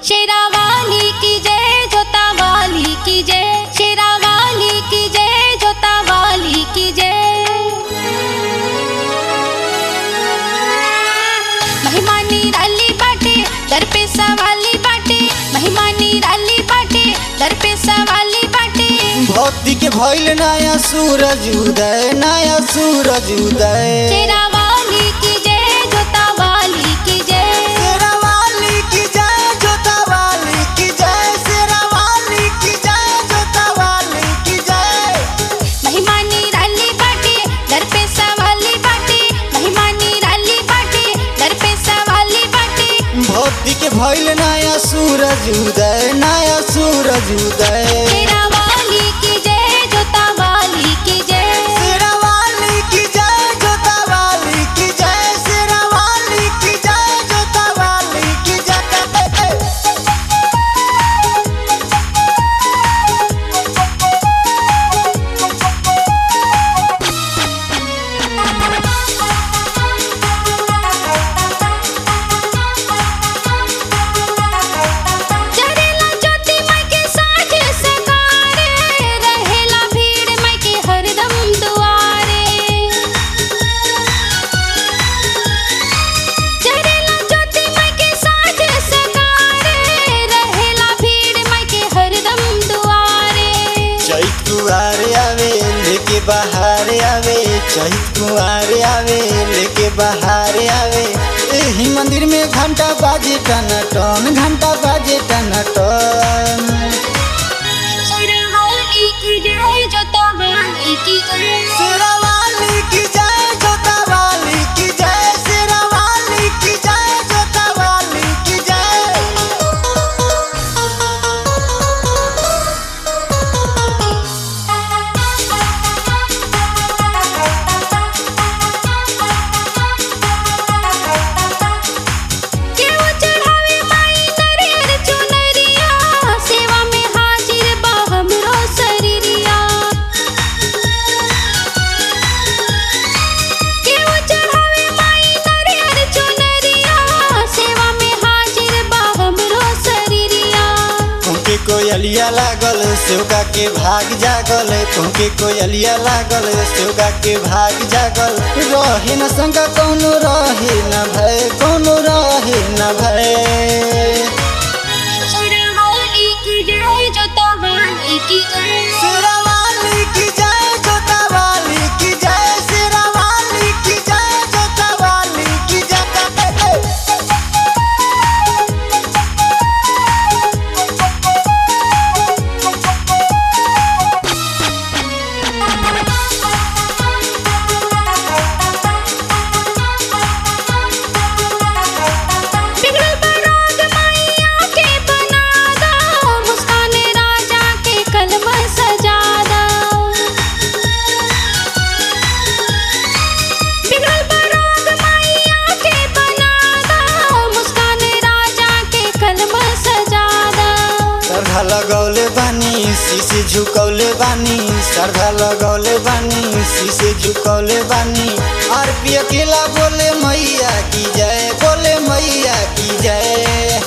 शेरा वाली की जय जोता वाली की जय शेरा वाली की जय जोता वाली की जय महिमा निराली बाटे दर पे सवाली बाटे महिमा निराली बाटे दर पे सवाली बाटे भक्ति के भइल नया सूरज उदय नया सूरज उदय शेरा वाली की जय जोता वाली की जय शेरा वाली की जय जोता वाली की जय शेरा वाली की जय जोता वाली की जय महिमा निराली बाटे दर पे सवाली बाटे महिमा निराली बाटे दर पे सवाली बाटे भक्ति के भइल नया सूरज उदय नया सूरज उदय शेरा वाली की जय जोता वाली की जय शेरा वाली की जय जोता वाली की जय शेरा वाली की जय जोता वाली की जय चरेला ज्योति माई के साँझ सकारे रहेला भीड़ माई के हरदम दुआरे चरेला ज्योति माई के साँझ सकारे रहेला भीड़ माई के हरदम दुआरे चैत कुआर आवे लेके बाहर आवे चैत कुआर आवे लेके बाहर आवे एही मंदिर में घंटा बाजे टन टन घंटा बाजे टन टन शेरावाली की जय जोता वाली की जय शेरा वाली की जय जोता वाली की जय शेरा वाली की जय जोता वाली की जय केहू चढ़ावे माई नरियर चुनरिया सेवा में हाजिर बा हमरो शरीरिया केहू चढ़ावे माई नरियर चुनरिया सेवा में हाजिर बा हमरो शरीरिया तुमके कोयलिया लागल सेवका के भाग जागल तुमके कोयलिया लागल सेवका के भाग जागल रहे न संगा कौनो रहे न भय कौनो रहे न भय शेरावाली की जय जोता वाली की जय शेरा वाली की जय जोता वाली की जय शेरा वाली की जय जोता वाली की जय बिगड़ल बराग माइया के बना दो मुस्कान राजा के कलमा सजा दो बिगड़ल बराग माइया के बना दो मुस्कान राजा के कलमा सजा दो श्रद्धा लगौले बानी शीशे झुकौले बानी श्रद्धा लगौले बानी शीशे झुकौले बानी और पिय केला बोले मैया की जय बोले मैया की जय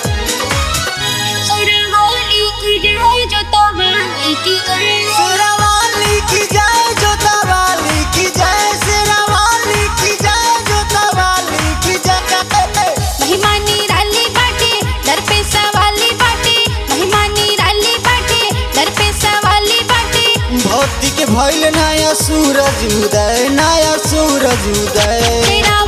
शेरावाली की जय जोता वाली की जय शेरा वाली की जय जोता वाली की जय शेरा वाली की जय जोता वाली की जय महिमा निराली बाटे दर पे सवाली बाटे महिमा निराली बाटे दर पे सवाली बाटे भक्ति के भइल नया सूरज उदय नया सूरज उदय तेरा